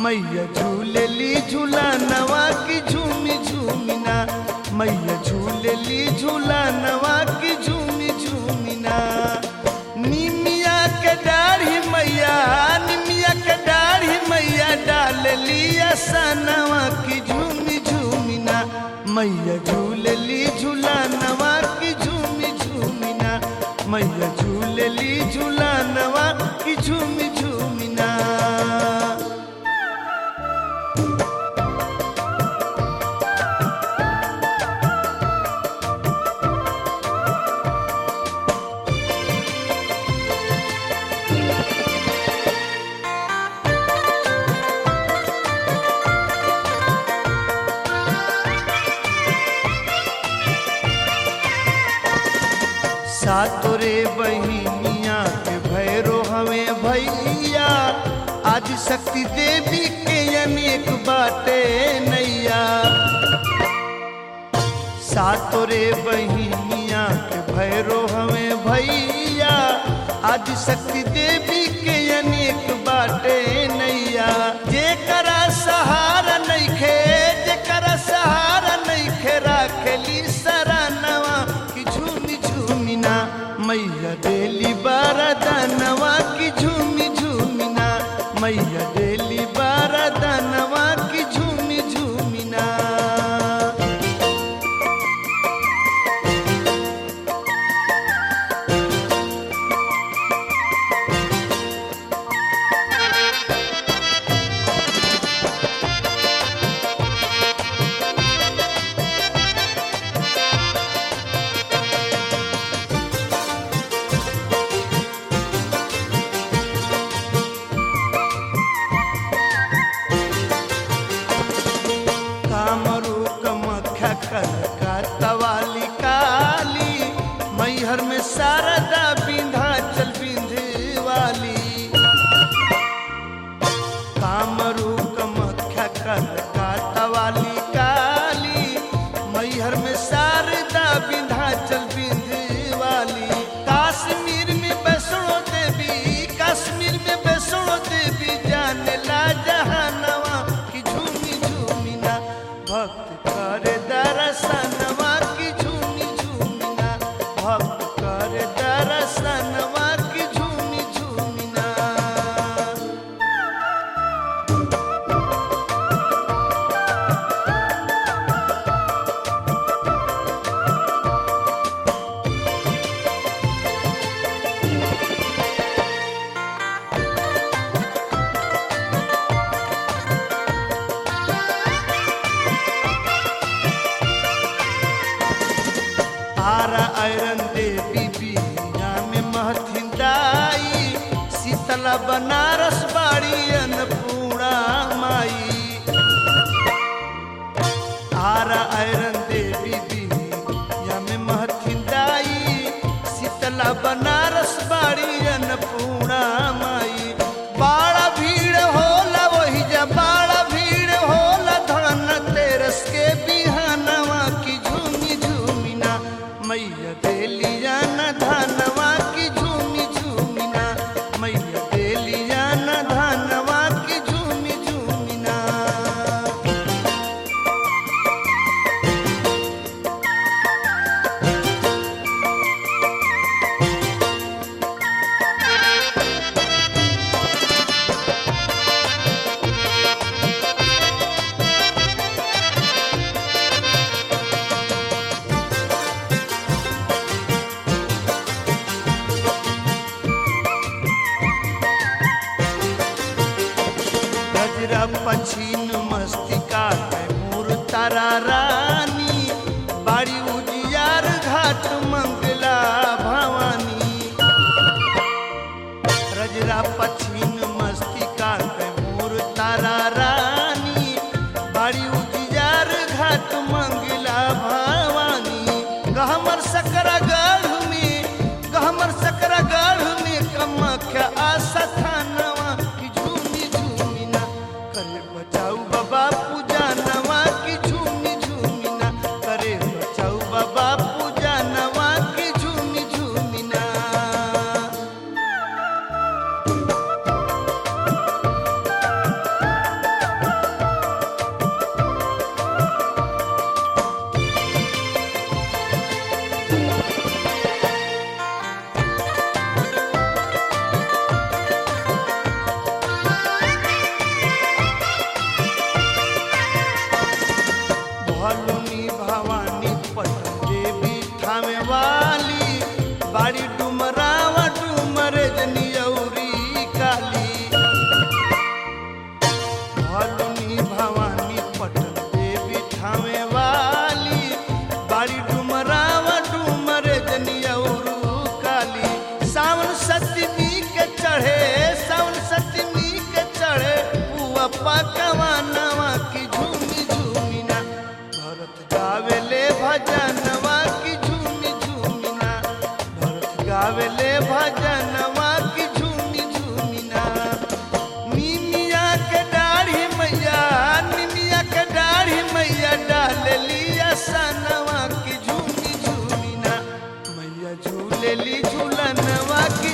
मैया झूलेली झूला नवा की झूमी झूमिना मैया झूलेली झूला नवा की झूमी झूमिना निमिया के दाढ़ी मैया निमिया के दाढ़ी मैया डाल लिया सनवा की झूमी झूमिना मैया झूलेली झूला नवा की झूमी झूमिना मैया झूलेली झूला नवा की झूमी झूमिना सातोरे बहिनिया के भैरो हमें भैया आदि शक्ति देवी के अनेक बाटे नैया सातोरे बहिनिया के भैरो हमें भैया आदि शक्ति देवी के अनेक बाटे नैया जेकरा सहारा नइखे जेकरा सहारा नइखे राखेली सरानवा की झूमी झूमिना मैया देली बारदानवा की झूमी झूमिना मैया देली बारदानवा की झूमी झूमिना कामरू कमख्या कनका तवाली काली मैहर में शारदा विंध्याचल विंध्यवाली कामरू कमख्या कनका तवाली काली मैहर में शारदा विंध्याचल विंध्यवाली काश्मीर में वैष्णो देवी कश्मीर में वैष्णो देवी जाने ला जहानवा की झूमी झूमिना भक्त करे दर्शनवा की झूमी झूमिना भक्त करे दर्शनवा की झूमी झूमिना आरा आयरन देवी बिया में महथिन दाई शीतला बनारस बाड़ी अन्नपूर्णा माई आरा आयरन देवी बिया में महथिन दाई शीतला बनारस बाड़ी अन्नपूर्णा माई बाड़ा भीड़ होला वही जा बाड़ा भीड़ होला धन तेरस के बिहानवा की झूमी झूमिना मैया देलिया न धनवा की झूमी झूमिना मैया देलिया न धनवा की झूमी झूमिना गजरा पछीन मस्तिका में मूर तारा रानी बाड़ी उजियार घाट मंगला भवानी रजरा पछीन मस्तिका में मूर तारा रानी बाड़ी उजियार घाट मंगला भवानी गहमर सकरा गढ़ में गहमर सकरा गढ़ में कमख्या आशा थानवा की झूमी झूमिना करे बचाऊ बाबा पूजा नवा की झूमी झूमिना करे बचाऊ बाबा पूजा नवा की झूमी झूमिना बाड़ी डुमरावा डुमरे जनियौरी काली भलुनी भवानी पटन देवी ठावे वाली बाड़ी डुमरावा डुमरे जनियौरू काली सावन सतमी के चढ़े सावन सतमी के चढ़े पुआ पकवा नवा की झूमी झूमी ना भरत गावेले भजनवा की झूमी झूमी ना भरत गावेले भजनवा की झूमी झूमी ना निमिया के दाढ़ी मैया निमिया के दाढ़ी मैया डाल लिया सनवा की झूमी झूमी ना मैया झूलेली झूलनवा की